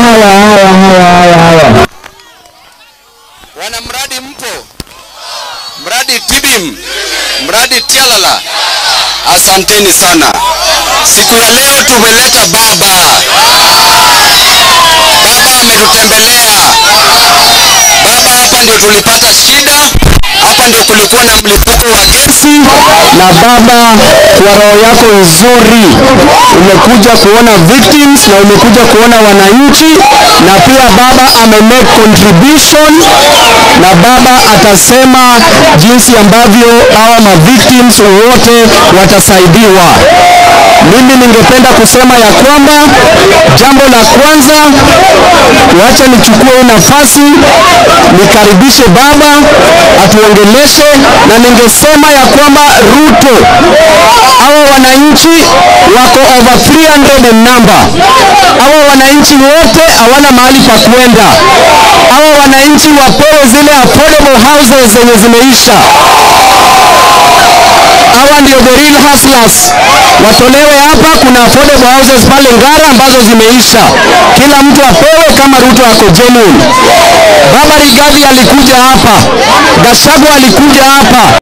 haya haya haya haya haya. Wana mradi mpo, mradi Tibim, mradi Tialala, asanteni sana. Siku ya leo tumeleta baba, baba ametutembelea. Baba, hapa ndio tulipata shida, hapa ndio kulikuwa na mlipuko wa gesi, na baba, kwa roho yako nzuri umekuja kuona victims na umekuja kuona wananchi, na pia baba ame make contribution, na baba atasema jinsi ambavyo hawa ma victims wote watasaidiwa. Mimi ningependa kusema ya kwamba jambo la kwanza, wacha nichukue hii nafasi nikaribishe baba atuongeleshe, na ningesema ya kwamba Ruto, hawa wananchi wako over 300 in number. Hawa wananchi wote hawana mahali pa kwenda. Hawa wananchi wapewe zile affordable houses zenye zimeisha hawa ndio the real hustlers watolewe hapa. Kuna affordable houses pale Ngara ambazo zimeisha, kila mtu apewe kama Ruto ako genuine. Baba Rigathi alikuja hapa, Gachagua alikuja hapa.